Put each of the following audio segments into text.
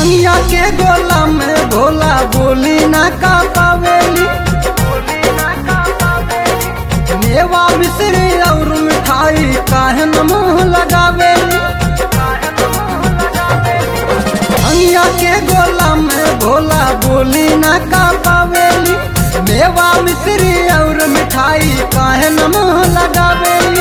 भंगिया के गोला में भोला बोली ना का पावेली मेवा मिश्री और मिठाई काहे न मुंह लगावेली भंगिया के गोला में भोला बोली ना का पावेली मेवा मिश्री और मिठाई काहे न मुंह लगावेली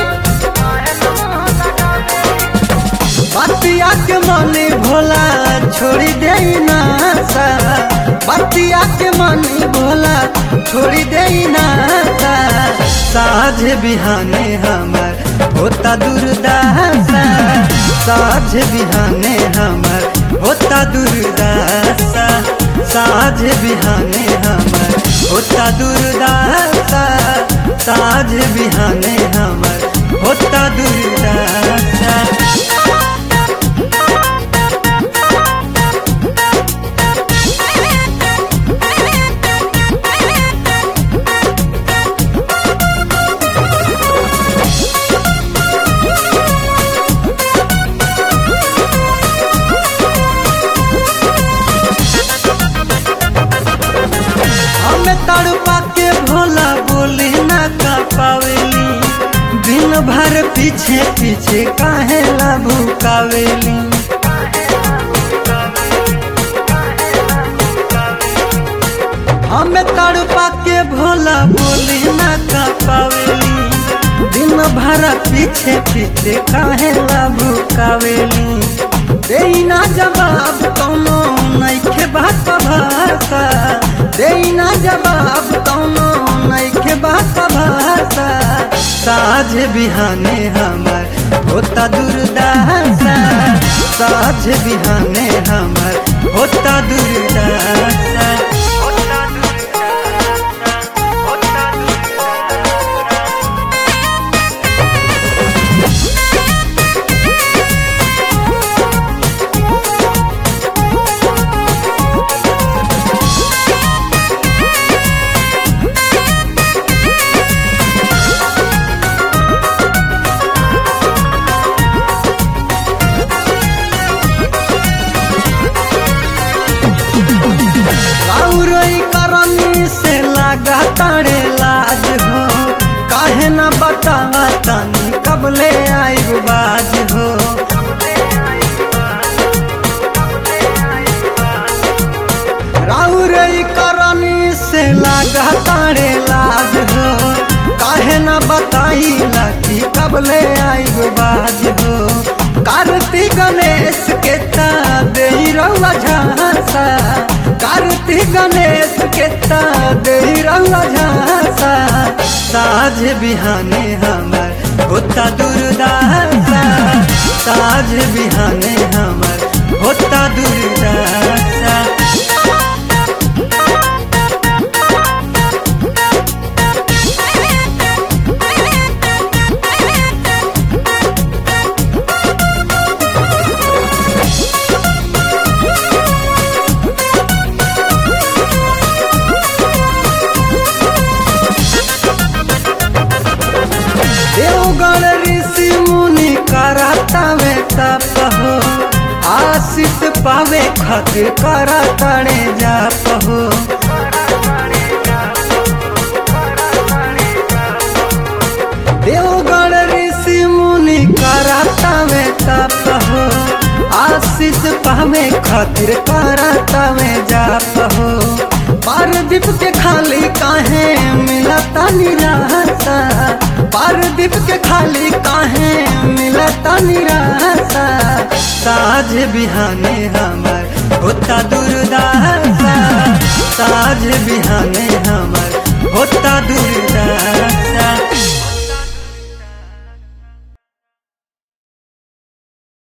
बतिया के मनी भोला छोड़ी दे ना सा बतिया के मनी भोला छोड़ी दे ना सा साझ बिहाने हमर होता दुर्दासा साझ बिहाने हमर होता दुर्दासा साझ बिहाने हमर होता दुर्दासा साझ बिहाने हमर होता दुर्दासा हमें तड़पा के भोला बोली ना का पावेली दिन भर पीछे पीछे काहे ला भूकावेली हमें तड़पा के भोला बोली ना का पावेली दिन भर पीछे पीछे काहे ला भूकावेली देना जवाब कौनो नइखे बात भाषा देना जवाब कौनो नइखे बात भाषा साझ बिहाने हमर होता दुर्दासा साझ बिहाने हमर होता दुर्दासा होता दुर्दासा होता गौरई करनी से लगा तारे लाज हो काहे न बतावा तनी कबले आइब बाज हो राउरई करनी से लगा तारे लाज हो काहे न बताई कि कबले आइब बाज हो कार्तिक गणेश के ता दे रउआ झांसा कार्तिक गणेश के ता दे रउआ झांसा साझ बिहाने हमर होता दुर्दासा साझ बिहाने हमर होता दुर्दासा देवगण ऋषि मुनि कराता में तप हो आशीष पावे खातिर कराताड़े जाप हो देवगण ऋषि मुनि कराता में तप हो आशीष पावे खातिर कराता में जाप हो पारदीप के खाली काहे मिलता निराशा पारदीप के खाली काहे मिलता निराशा साझ बिहाने हमर होता दुर्दासा साझ बिहाने हमर होता दुर्दासा